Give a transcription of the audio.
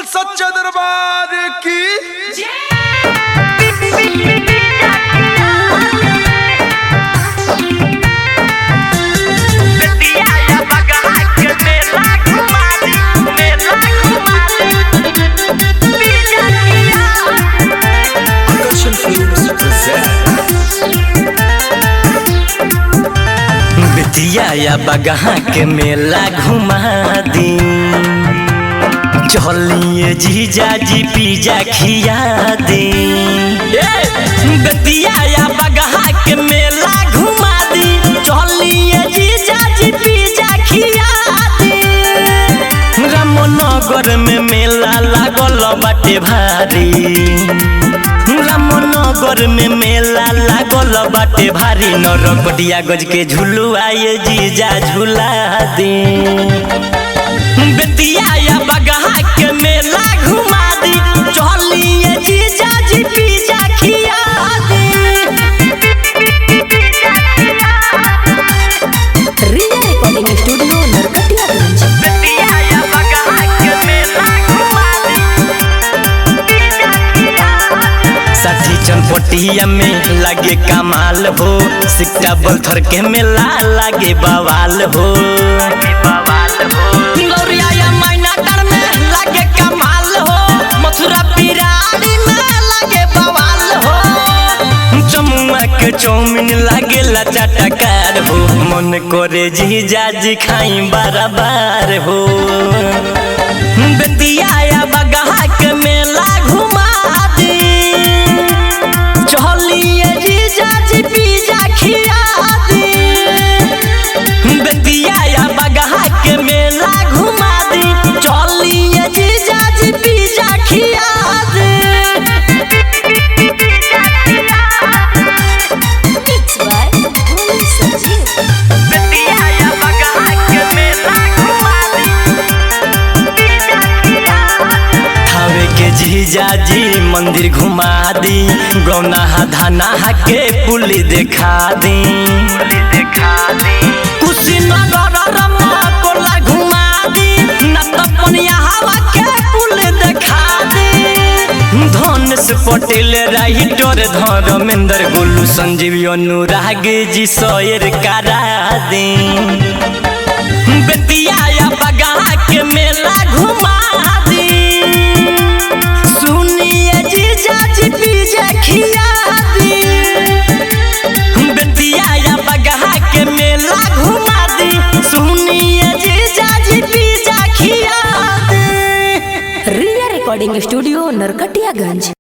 बोल सच्चे दरबार की बिटिया या बगहा के मेला घुमा दी चलिए जीजा जी पिज्जा खिया दे बेतिया या बगहा के मेला घुमा दी चलिए जीजा जी पिज्जा खिया दे रामनगर में मेला लागल बाटे भारी रामनगर में मेला लागल बाटे भारी नरकटिया गज के झुलू आए जीजा झूला दे बेतिया या बगहा के मेला घुमा दी चलिए जीजा जी पिज्जा खिया दी रिया रिकॉर्डिंग स्टूडियो नरकटियागंज बेतिया या बगहा के मेला घुमा दी साठी चनपटिया में लगे कमाल हो सिक्का बलथर के मेला लगे बवाल हो बवाल हो लौरिया या मैना डर में लगे कमाल हो मथुरा पिराड़ी में लगे बवाल हो जमुआ के चौमिन लागे चटकार हो मन करे जीजा जी खाई बराबर हो बेतिया या बगहा के मेला घुमा दी चलिए जीजा जी पिज्जा खिया दी बेतिया या बगहा के मेला घुमा दी चलिए जीजा जी पिज्जा खिया दी मिक्स बाय भोली संजीव बेतिया या बगहा के मेला घुमा थावे के जीजा जी मंदिर घुमा दी गौना धाना के पुली देखा दी देखा दी कुशीनगर रमा कोला घुमा दी न तपनिया हवा के पुल देखा दी धनुष पटेल राइटर धर्मेंद्र गोलू संजीव अनुराग जी सोयर करा दी बेतिया या बगहा के मेला घुमा दी सुनिए जीजा जी पिज्जा खिया दी बेतिया या बगहा के मेला घुमा दी सुनिए जीजा जी पिज्जा खिया दी रिया रिकॉर्डिंग स्टूडियो नरकटियागंज